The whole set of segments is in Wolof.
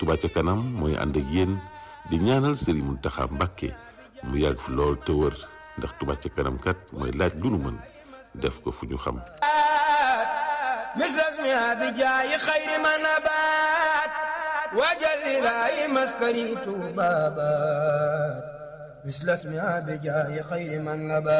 Touba ca kanam mooy ànd ak yéen di ñaanal Serigne Mountakha Mbacké mu yàgg fi lool te wër ndax Touba ca kanam kat mooy laaj lu nu mën def ko fu ñu xam misras mi abi jaayi xayri ma nabaat waajal ilaahi maskani tuubaabaat misras mi abi jaayi xayri ma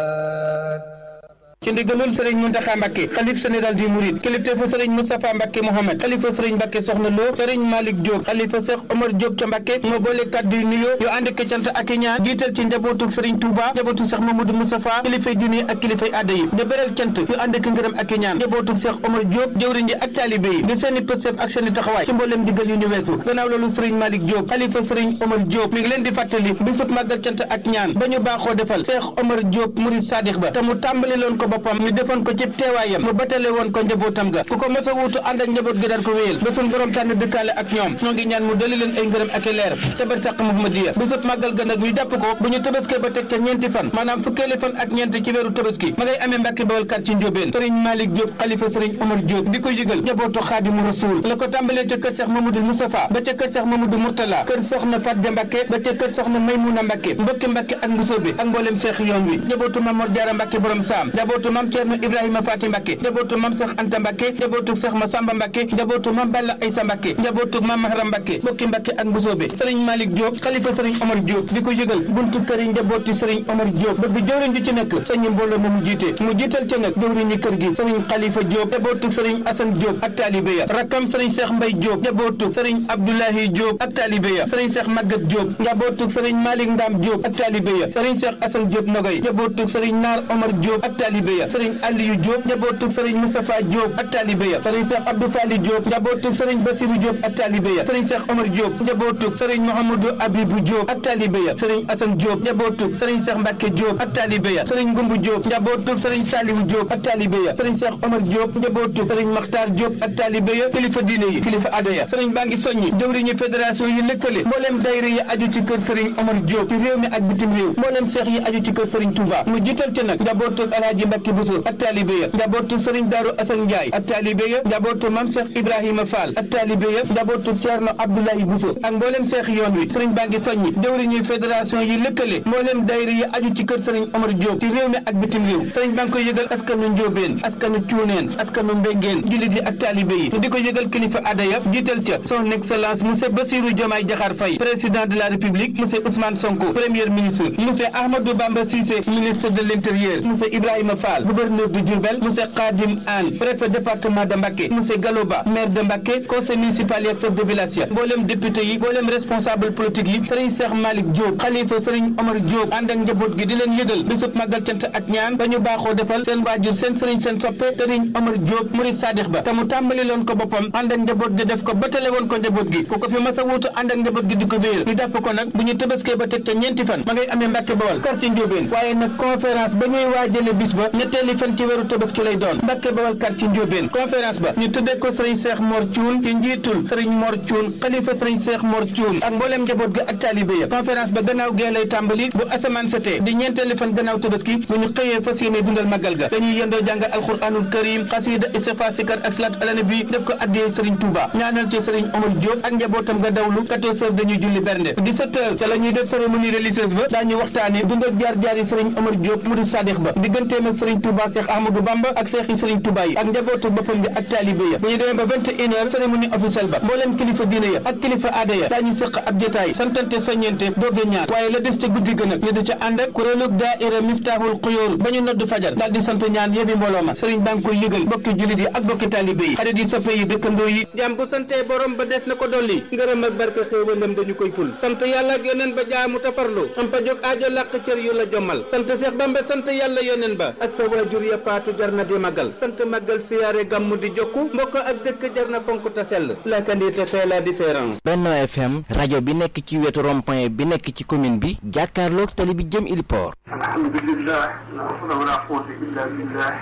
nabaat ci ndigalul sëriñ Muntaxa Mbàkke xalif général du Mouride kilifteefu sëriñ Moustapha Mbàkke Mohamed xalifa sëriñ Mbàkke Soxna Lo sëriñ Malick Diop xalifa Cheikh Omar Diop ca Mbàkke moo boole kàddu yu nuyoo yu ànd ak cant ak i ñaan jiital ci njabootu sëriñ Touba njabootu Cheikh Mamadou Moustapha kilifay diine ak kilifay aada yi di beral cant yu ànd ak ngërëm ak i ñaan njabootu Cheikh Omar Diop jëwriñ ji ak taalibe yi di seeni pëstef ak seeni taxawaay ci mbooleem digal yu ñu weesu gannaaw loolu sëriñ Malick Diop xalifa sëriñ Omar Diop mi ngi leen di fàttali bisub màggal cant ak ñaan ba ñu baaxoo defal Cheikh Omar Diop Mouride Sadikh ba te mu tàmbali loon ko boppam ñu defoon ko ci teewaayam mu batale woon ko njabootam ga ku ko mos a wuutu ànd ak njaboot gi daan ko wéyal ba suñ borom tànn dëkkaale ak ñoom ñoo ngi ñaan mu dali leen ay ngërëm ak i leer ca barsàq Muhammadiya bisub màggal ga nag ñu jàpp ko bu ñu tëbaskee ba teg ca ñeenti fan maanaam fukkeeli fan ak ñeent ci weeru tëbaski ma ngay amee Mbàkke Bawal kar ci Njóobeen sëriñ Malick Diop xalifa sëriñ Omar Diop di ko yëgal njabootu Xaadimu Rasuul la ko tàmbalee ca kër Seex Mamadou Moustapha ba ca kër Seex Mamadou Mourtala kër soxna Fatja Mbàkke ba ca kër soxna Maymuna Mbàkke mbokki Mbàkke ak Mbusoobe ak mboolem Seex yoon wi njabootu Mamor Jaara Mbàkke borom saam njabootu Mam Ceerno Ibrahima Faati Mbàkke njabootu mam Seex Anta Mbàkke njabootu Seex Masamba Mbàkke njabootu mam Balla Aysa Mbàkke njabootu mam Mahram Mbàkke bokki Mbàkke ak Mbusoobe sëriñ Malick Diop xalifa sëriñ Omar Diop di ko yëgal buntu kër yi njabooti sëriñ Omar Diop bëgg jëwriñ ji ci nekk sëñ mbooloo ma mu jiite mu jiital ca nag jëwriñi kër gi sëriñ Xalifa Diop njabootu sëriñ Asan Diop ak taalibe ya rakkam sëriñ Seex Mbay Diop njabootu sëriñ Abdoulahi Diop ak taalibe ya sëriñ Seex Magat Diop njabootu sëriñ Malick Ndam Diop ak taalibe ya sëriñ Seex Asan Diop Nogoy njabootu sëriñ Naar Omar Diop ak taalibe ya sëriñ Aliyu Diop njabootu sëriñ Moustapha Diop ak taalibe ya sëriñ Cheikh Abdou Fali Diop njabootu sëriñ Basirou Diop ak taalibe ya sëriñ Cheikh Omar Diop njabootu sëriñ Mouhamadou Abibou Diop ak taalibe ya sëriñ Assane Diop njabootu sëriñ Cheikh Mbacke Diop ak taalibe ya sëriñ Ngumbu Diop njabootu sëriñ Saliou Diop ak taalibe ya sëriñ Cheikh Omar Diop njabootu sëriñ Makhtar Diop ak taalibe ya kilifa diine yi kilifa aada ya sëriñ baa ngi soññi jëwriñu fédération yi lëkkale mbooleem dayra yi aju ci kër sëriñ Omar Diop ci réew mi ak bitim réew mbooleem seex yi aju ci kër sëriñ Touba mu jiital ci nag njabootu Alaaji Mbacke Bousso ak taalibe ya njabootu sëriñ Daaru Assane Ndiaye ak taalibe ya njabootu Mam Cheikh Ibrahima Fall ak taalibe ya njabootu Thierno Abdoulaye Bousso ak mbooleem seex yoon wi sëriñ baa ngi soññi jëwriñu fédération yi lëkkale mbooleem dayra yi aju ci kër sëriñ Omar Diop ci réew mi ak bitim réew sëriñ baa ngi koy yëgal askanu Njóobeen askanu Cuuneen askanu Mbengeen jullit yi ak taalibe yi di ko yëgal kilifa aada ya jiital ca son excellence monsieur Bassirou Diomaye Diakhar Faye président de la république monsieur Ousmane Sonko premier ministre monsieur Ahmadou Bamba Cissé ministre de l'intérieur monsieur Ibrahima Fall gouverneur de Diourbel monsieur Khadim Anne préfet département de Mbacké monsieur Galoba maire de Mbacké conseil municipal yi ak chef de village ya mboolem député yi mboolem responsable politique yi sëriñ Cheikh Malick Diop xalifa sëriñ Omar Diop ànd ak njaboot gi di leen yëgal bisub màggal cant ak ñaan ba ñu baaxoo defal seen waajur seen sëriñ seen soppe sëriñ Omar Diop Mouride Sadikh ba te mu tàmbali loon ko boppam ànd ak njaboot gi def ko batale woon ko njaboot gi ku ko fi mas a wuutu ànd ak njaboot gi di ko wéyal ñu jàpp ko nag bu ñu tëbaskee ba teg ca ñeenti fan ma ngay amee Mbàkke Bawal quartier Ndiobène waaye nag conférence ba ñuy waajale bis ba ñetteeli fan ci weeru tëbaski lay doon Mbàkke Bawal quartier Ndiobène conférence ba ñu tuddee ko sëriñ Cheikh Mor Thioune ci njiitul sëriñ Mor Thioune xalifa sëriñ Cheikh Mor Thioune ak mbooleem njaboot gi ak taalibe ya conférence ba gannaaw gee lay tàmbali bu asamaan setee di ñeenteeli fan gannaaw tëbaski bu ñu xëyee fas yéene dundal màggal ga dañuy yendoo jàng alxuraanul karim xasida istighfar sikar ak salaat ala nabi def ko addiyee sëriñ Touba ñaanal ci sëriñ Omar Diop ak njabootam nga dawlu 14 heures dañuy julli bernde 17 heures ca la ñuy def cérémonie religieuse ba daañu waxtaane dund ak jaar-jaar yi sëriñ Omar Diop Mouride Sadikh ba digganteem ak sëriñ Touba Cheikh Ahmadou Bamba ak Cheikh yi sëriñ Touba yi ak njabootu boppam bi ak taalibe ya bu ñu demee ba 21 heures cérémonie officielle ba mbooleem kilifa diine ya ak kilifa aada ya daañu sëq ab jotaay santante soññente dooge ñaar waaye la des ca guddi gën ak ñu di ca ànd ak kuréelug daaira Miftahul Xuyóor ba ñu nodd fajar daal di sant ñaan yëbi mbooloo ma sëriñ baa ngi koy yëgal bokki jullit yi ak bokki taalibe yi xarit yi soppe yi dëkkandoo yi jàmm bu santee borom ba des na ko dolli ngërëm ak barke xéewalam dañu koy ful sant yàlla ak yoneen ba jaamu tafarlu am pa jóg aajo làq cër yu la jommal sant Seex Bamba sant yàlla yoneen ba ak sa waajur ya faatu jar na di magal sant magal siyaare gàmmu di jokku mbokk ak dëkk jar na fonk ta sell la qualité fait la différence Benno FM rajo bi nekk ci wetu rond-point bi nekk ci commune bi jàkkaarloog tali bi jëm Iliport alhamdulillah la hawla wala quwwata illa billah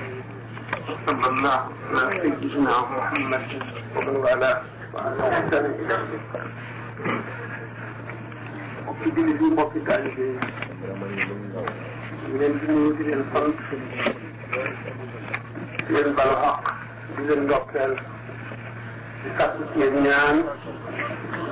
sallallahu ala sayyidina muhammad wa man wala wa ala ihsani ila mbokki jullit yi mbokki taalibe yi ñu leen di nuyu di leen sant di leen balu xaq di leen ndokkeel di sàkku ci yéen ñaan